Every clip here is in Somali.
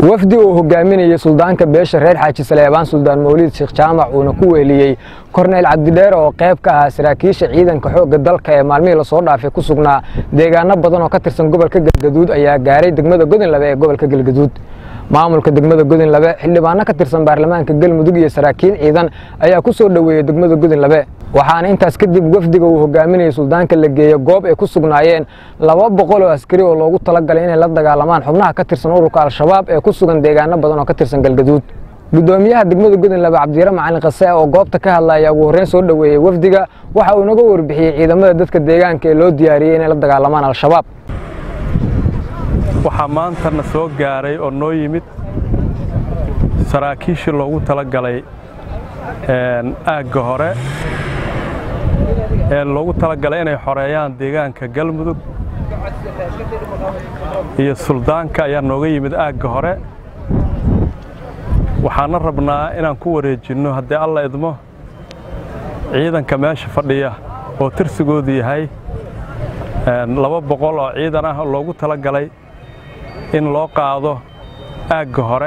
wafdi uu hogaaminayey suldaanka beesha reer xaaji saleebaan suldaan mawliid sheekh jaamac uuna ku weeliyey korneyl cabdidheer oo qayb ka ahaa saraakiisha ciidanka xoogga dalka ee maalmihii lasoo dhaafay ku sugnaa deegaano badan oo ka tirsan gobolka galgaduud ayaa gaaray degmada godinlabe ee gobolka galgaduud maamulka degmada godinlabe xildhibaano ka tirsan baarlamaanka galmudug iyo saraakiil ciidan ayaa ku soo dhoweeyey degmada godinlabe waxaana intaas kadib wafdiga uu hogaaminayey suldaanka la geeye goob ay ku sugnaayeen laba boqol oo askari oo loogu talagalay inay la dagaalamaan xubnaha ka tirsan ururka al-shabaab ee ku sugan deegaano badan oo ka tirsan galgaduud gudoomiyaha degmada godinlabe cabdiyare macalin kase oo goobta ka hadlaya ugu horreyn soo dhoweeyey wafdiga waxa uu inaga warbixiyey ciidamada dadka deegaanka ee loo diyaariyey inay la dagaalamaan al-shabaab waxaa maantana soo gaaray oo noo yimid saraakiishii loogu talagalay aagga hore ee loogu talagalay inay xoreeyaan deegaanka galmudug iyo suldaanka ayaa nooga yimid aagga hore waxaana rabnaa inaan ku wareejinno haddii alla idmo ciidanka meesha fadhiya oo tirsigoodu yahay laba boqol oo ciidan ah oo loogu talagalay in loo qaado aagga hore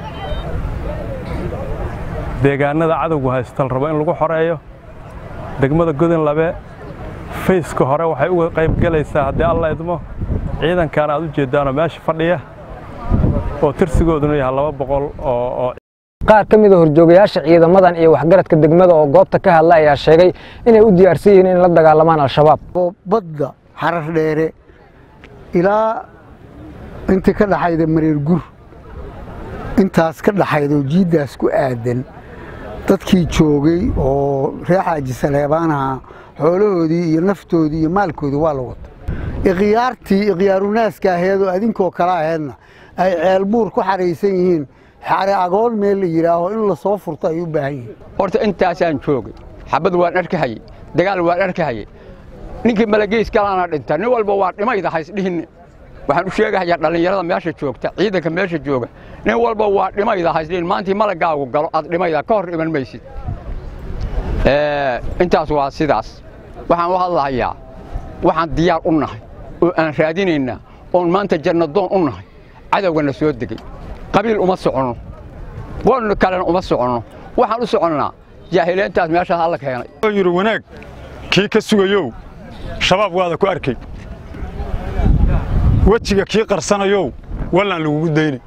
deegaanada cadowgu haystal rabo in lagu xoreeyo degmada godinlabe fayska hore waxay uga qayb gelaysaa haddii alla idmo ciidankan aad u jeeddaanoo meesha fadhiya oo tirsigooduna yahay laba boqol oo qaar ka mida horjoogayaasha ciidamadan iyo waxgaradka degmada oo goobta ka hadla ayaa sheegay inay u diyaarsan yihiin in la dagaalamaan al-shabaab badda xarar dheere ilaa intii ka dhaxayda mareer gur intaas ka dhaxayda oo jiiddaas ku aadan dadkii joogay oo reer xaaji saleebaanaha xoolahoodii iyo naftoodii iyo maalkoodii waa la wata ikhyaartii ikhyaaruunaaska aheed oo adinkoo kale aheedna ay ceelbuur ku xaraysan yihiin xare agoon meel la yidhaaho in lasoo furto ay u baahan yihiin horta intaasaan joogay xabad waan arkahayey dagaal waan arkahayey ninkii malageys galaana dhinta nin walba waa dhimayda haysdhihinne waxaan u sheegahayaa dhallinyarada meesha joogta ciidanka meesha jooga nin walba waa dhimayda haysdhihin maantii malagaagu galo aad dhimayda ka hor iman maysid intaas waa sidaas waxaan u hadlahayaa waxaan diyaar u nahay oo aan raadinaynaa oon maanta jannadoon u nahay cadowgana soo degey qabiil uma soconno wan kalena uma soconno waxaan u soconnaa jaahileyntaas meeshaas alla keenay yidhi wanaag kii ka sugayow shabaab waada ku arkay wejiga kii qarsanayow wallaan lagugu dayni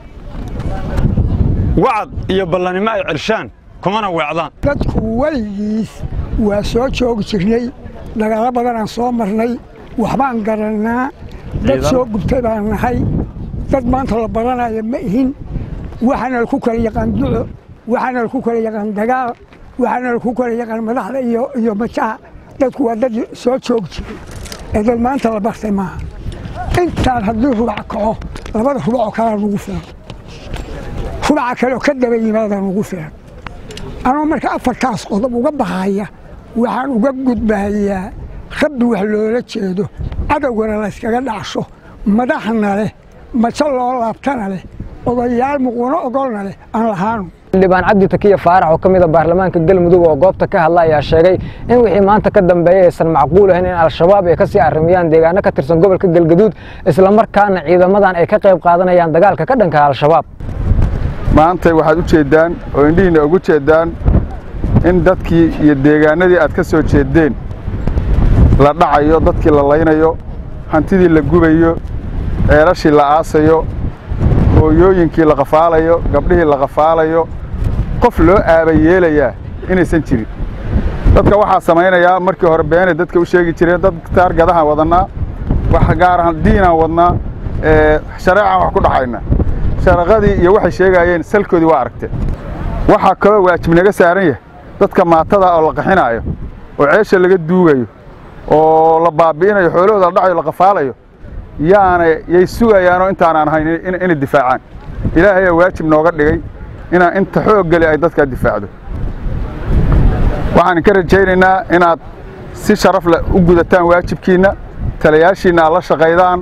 wacad iyo ballanimo ay celshaan kumana weecdaan dadku weligiis waa soo joogi jirnay dagaalo badanaan soo marnay waxbaan garannaa dad soo gubtay baan nahay dad maanta la baranaya ma ihin waxaana laku kala yaqaan duco waxaana laku kala yaqaan dagaal waxaana laku kala yaqaan madaxda iyo majaha dadku waa dad soo joogi jiray ee dad maanta la bartay maaha intaan haddii rubac kaco labada rubacoo kalea nugu filan rubaca kaleoo ka daba yimaada nugu filan anoo marka afartaas qodob uga bahaya waxaan uga gudbahayaa rabbi wax loola jeedo cadowgana layskaga dhacsho madaxna leh majo loo laabtana leh odayaal muquuno ogolna leh aan lahaanu xildhibaan cabdi takiya faarax oo ka mida baarlamaanka galmudug oo goobta ka hadla ayaa sheegay in wixii maanta ka dambeeya aysan macquul ahayn in al-shabaab ay ka sii arrimiyaan deegaano ka tirsan gobolka galgaduud islamarkaana ciidamadan ay ka qayb qaadanayaan dagaalka ka dhanka al-shabaab maantay waxaad u jeeddaan oo indhihiinna ugu jeeddaan in dadkii iyo deegaanadii aad ka soo jeeddeen la dhacayo dadkii la laynayo hantidii la gubayo ceelashii la aasayo hooyooyinkii la qafaalayo gabdhihii la qafaalayo qof loo aaba yeelayaa inaysan jirin dadka waxaa samaynayaa markii hore beenay dadka u sheegi jireen dad taargadahaan wadannaa wax gaar ahaan diinaan wadnaa shareecaan wax ku dhaxayna sharaqadii iyo waxay sheegaayeen salkoodii waa aragteen waxaa kaloo waajib naga saaran yahay dadka maatada oo la qaxinaayo oo ceesha laga duugayo oo la baabi'inayo xoolahooda la dhacayo la qafaalayo yaana yay sugayaanoo intaanaan ahayn inay difaacaan ilaahayaa waajib nooga dhigay inaa inta xooggeli ay dadkaa difaacdo waxaan ka rajaynaynaa inaad si sharaf leh u gudataan waajibkiinna talayaashiinna aad la shaqaydaan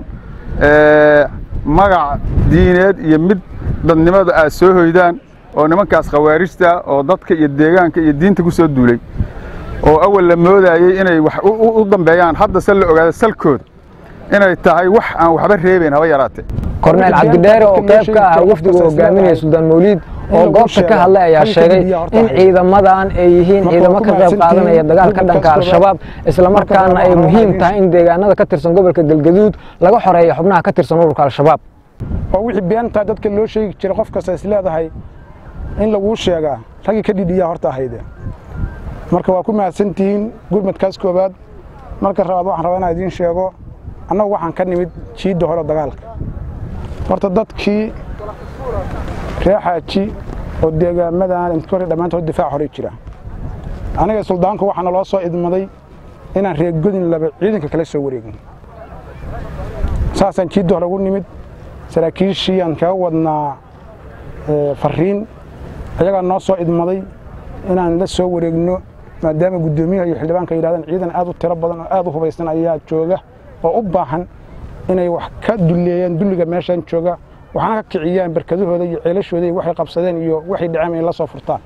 magac diineed iyo mid dadnimada aad soo hoydaan oo nimankaas khawaarijta oo dadka iyo deegaanka iyo diinta ku soo duulay oo awal la moodaayey inay wax u dambeeyaan hadda se la ogaado salkooda inay tahay wax aan waxba reebayn haba yaraatee korneyl cabdidheere oo qayb ka ah wafdiga hogaaminaya suldaan mawliid oo goobta ka hadlay ayaa sheegay in ciidamadan ay yihiin ciidamo ka qayb qaadanaya dagaalka dhanka al-shabaab islamarkaana ay muhiim tahay in deegaanada ka tirsan gobolka galgaduud laga xoreeyo xubnaha ka tirsan ururka al-shabaab oo wixii beentaa dadka loo sheegi jira qof kasta is leedahay in laguu sheegaa raggii ka dhidhiyaa horta ahayde marka waa ku mahadsantihiin gurmadkaas koowaad marka rabaad waxaan rabaa inaan idiin sheego annagu waxaan ka nimid jiidda hore dagaalka horta dadkii ree xaaji oo deegaamadan intka hore dhammaantood difaac horey jira aniga suldaanku waxaana loo soo idmaday inaan reegodin laba ciidanka kala soo wareegin saasaan jiidda hore ugu nimid saraakiishii aan kaga wadnaa fariin ayagaa noo soo idmaday inaan la soo wareegno maadaama guddoomiyaha iyo xildhibaanka yidhahdeen ciidan aad u tiro badan oo aad u hubaysan ayaa jooga oo u baahan inay wax ka dulleeyaan dulliga meeshan jooga waxaana ka kiciyaan barkadahooda iyo ceelashooda iyo waxay qabsadeen iyo waxay dhaceen ay la soo furtaan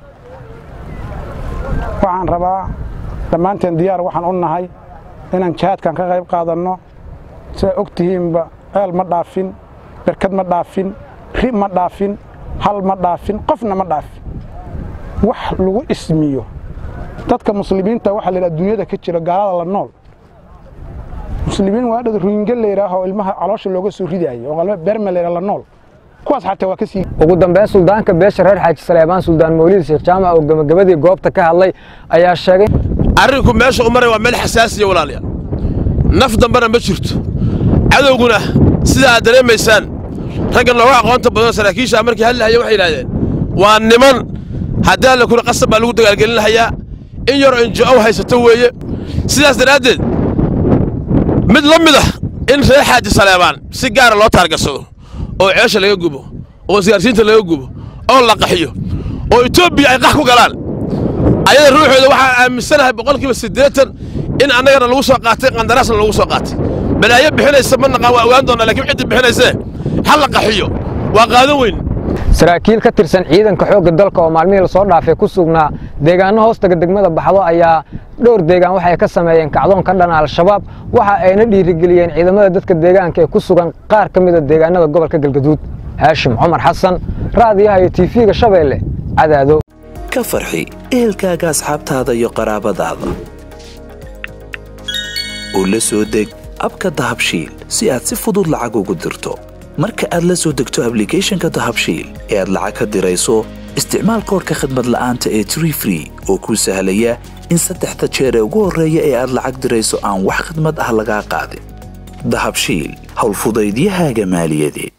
waxaan rabaa dhammaanteen diyaar waxaan u nahay inaan jihaadkan ka qayb qaadanno sidaa og tihiinba ceel ma dhaafin berkad ma dhaafin ri ma dhaafin hal ma dhaafin qofna ma dhaafin wax lagu ismiyo dadka muslimiinta waxaa la yidhaha dunyada ka jira gaalada la nool muslimiin waa dhad ruinge la yidhaaho ilmaha caloosha looga soo ridaayo oo qalma berme la yidhaha la nool kuwaas xataa waa ka sii ugu dambeyn suldaanka beesha reer xaaji saleebaan suldaan mawliid sheekh jaamac oo gabagabadii goobta ka hadlay ayaa sheegay arrinku meesha u maray waa meel xasaasiya walaalayaal naf dambena ma jirto cadowguna sida aad dareemaysaan ragga nooga aqoonta badan saraakiisha markii hadlahaya waxay yidhahdeen waa niman haddii alla kula qasab baa lagu dagaalgelin lahayaa in yaroo injo-ow haysato weeye sidaas daraaddeed mid la mid ah in reer xaaji saleebaan si gaara loo taargarsado oo ceesha laga gubo oo isgaarsiinta laga gubo oo la qaxiyo oo etoobiya ay qax ku galaan ayada ruuxooda waxaan aaminsanahay boqolkiiba siddeetan in annagana lagu soo qaatay qandaraasna lagu soo qaatay balaayo bixinaysa ma naqaan waa ogaan doonaa lakiin ciddi bixinaysee ha la qaxiyo waa qaadan weyn saraakiil ka tirsan ciidanka xoogga dalka oo maalmihii lasoo dhaafay ku sugnaa deegaano hoostaga degmada baxdo ayaa dhowr deegaan waxay ka sameeyeen kacdoon ka dhana al-shabaab waxa ayna dhiirigeliyeen ciidamada dadka deegaanka ee ku sugan qaar ka mida deegaanada gobolka galgaduud haashim cumar xasan raadiyaha iyo tiifiga shabeelle cadaado ka farxi ehelkaaga asxaabtaada iyo qaraabadaada oo la soo deg abka dahabshiil si aad si fudud lacag ugu dirto marka aad la soo degto ablicathonka dahabshiil ee aad lacag ka dirayso isticmaal koorka khadmad la'aanta ee tree free oo kuu sahlaya in saddexda jeer ee ugu horreeya ee aad lacag dirayso aan wax khadmad ah lagaa qaadin dahabshiil howlfudaydiyahaaga maaliyadeed